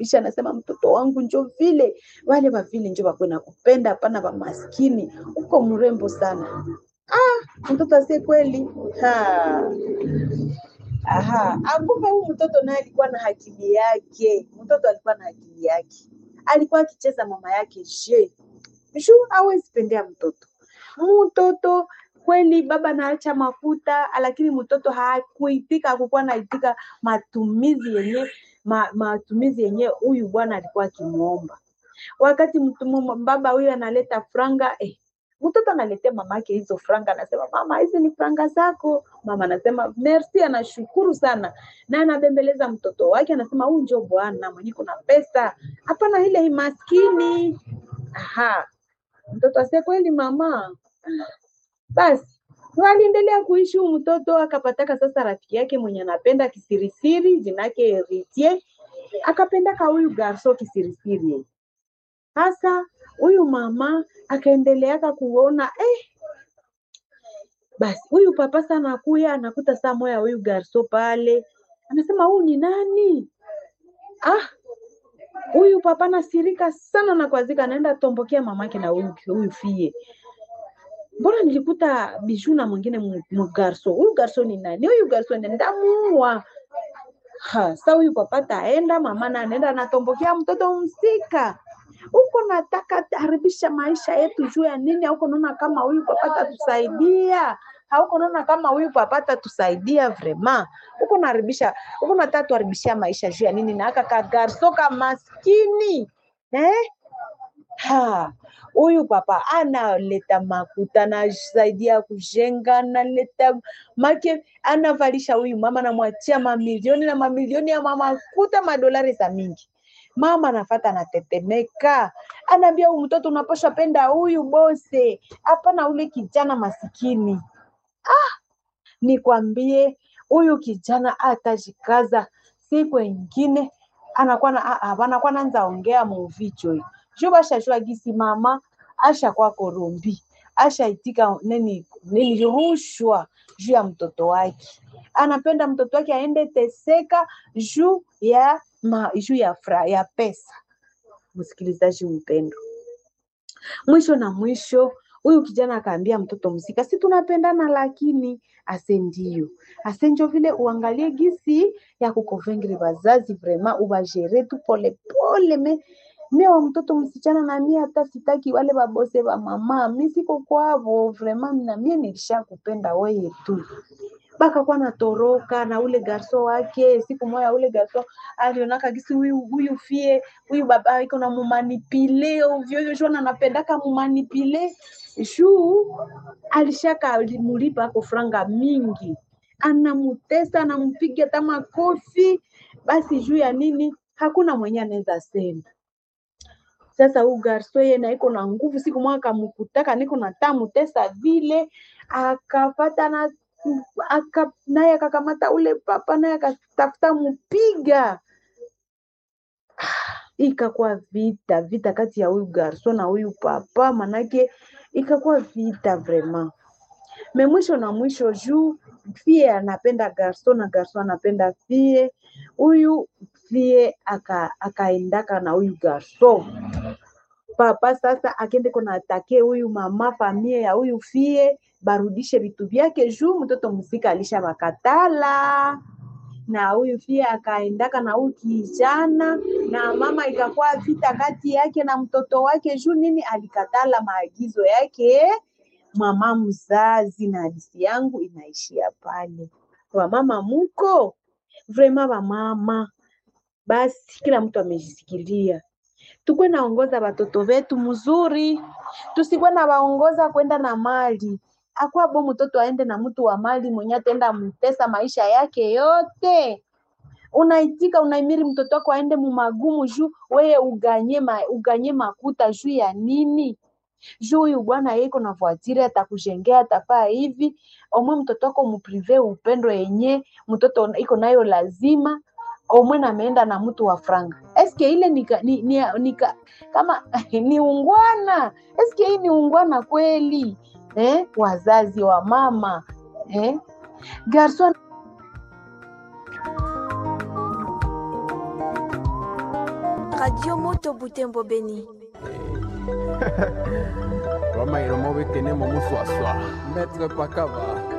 kisha anasema mtoto wangu njo vile wale wa vile njo wakwena kupenda, hapana wa maskini, uko mrembo sana. Ah, mtoto asie kweli ha. Aha, akumbe huyu mtoto naye alikuwa na akili yake. Mtoto alikuwa na akili yake, alikuwa akicheza mama yake je shu hawezi pendea mtoto mtoto kweli baba naacha mafuta lakini mtoto hakuitika hakukuwa naitika matumizi yenye ma, matumizi yenye huyu bwana alikuwa akimwomba wakati mtu baba huyu analeta franga eh, mtoto analetea mama yake hizo franga anasema mama hizi ni franga zako mama anasema merci anashukuru sana na anabembeleza mtoto wake anasema huyu njo bwana mwenye kuna pesa hapana ile maskini aha mtoto asie kweli mama basi waliendelea kuishi huyu mtoto akapataka sasa rafiki yake mwenye anapenda kisirisiri jina yake Ritie akapendaka huyu garso kisirisiri sasa huyu mama akaendeleaka kuona eh, basi huyu papa sana anakuya anakuta saa moya huyu garso pale anasema huyu ni nani ah huyu papa nasirika sana na kuazika anaenda tombokea mamake na huyu huyu fie mbona nilikuta biju na mwingine mgarso huyu garso ni nani huyu garso ni ndamuua ha sa huyu papa taenda mama na anaenda anatombokea mtoto msika huko nataka haribisha maisha yetu juu ya nini auko naona kama huyu papa tatusaidia hauko naona kama huyu papa tatusaidia vrema huko naharibisha huko nataka tuharibishia maisha juu ya nini na aka kagarso ka maskini eh? ha huyu papa analeta makuta anasaidia kujenga analeta make anavalisha huyu mama anamwachia mamilioni na mamilioni ya mamakuta madolari za mingi mama anafata anatetemeka anaambia huyu mtoto unapaswa penda huyu bose hapana ule kijana masikini ah nikwambie huyu kijana atajikaza siku ingine anakuwa na anakuwa naanza ongea muvicho hii juu bashashua gisi mama ashakuwa korombi ashaitika nini nini rushwa juu ya mtoto wake anapenda mtoto wake aende teseka juu ya ma, juu ya fra, ya pesa msikilizaji mpendo mwisho na mwisho huyu kijana akaambia mtoto msika si tunapendana lakini ase ndio ase njo vile uangalie gisi ya kukovengri wazazi vrema ubajere tu polepole me mie wa mtoto msichana na mie hata sitaki wale babose wa mama mi siko kwavo vrema na mie nilisha kupenda weye tu bakakuwa natoroka na ule garso wake siku moya ule garso alionaka gisi huyu huyu fie huyu baba iko na mumanipile ovyoovyo shona anapendaka mumanipile juu alishaka alimulipa ako franga mingi anamutesa anampiga hata makofi basi juu ya nini hakuna mwenye anaweza sema sasa huu garso yeye na iko na nguvu siku moja akamkutaka niko na tamu tesa vile akapata na aka naye akakamata ule papa naye akatafuta mpiga ikakuwa vita vita kati ya huyu garso na huyu papa manake ikakuwa vita vraiment me mwisho na mwisho juu fie anapenda garso na garso anapenda fie huyu fie akaendaka aka na huyu garso papa sasa akende kona atake huyu mama famie ya huyu fie barudishe vitu vyake juu mtoto msika alisha bakatala na huyu fie akaendaka na huyu kijana na mama ikakuwa vita kati yake na mtoto wake juu nini alikatala maagizo yake mama mzazi na hadisi yangu inaishia pale wamama muko vrema wamama basi kila mtu amejisikilia tukwe naongoza watoto wetu mzuri tusikwe na waongoza kwenda na mali akwabo mtoto aende na mtu wa mali mwenye atenda mtesa maisha yake yote unaitika unaimiri mtoto wako aende mumagumu juu weye uganye, ma, uganye makuta juu ya nini juu huyu bwana yeko na voitire atakujengea atafaa hivi omwe mtoto wako muprive upendo yenye mtoto iko nayo lazima omwe nameenda na mtu wa franga eske ile nika, ni, ni, nika, kama ni ungwana eske hii ni ungwana kweli eh? wazazi wa mama eh? garson Radio Moto Butembo Beni. Roma iromo bekene mo muswaswa. Maître Pakaba.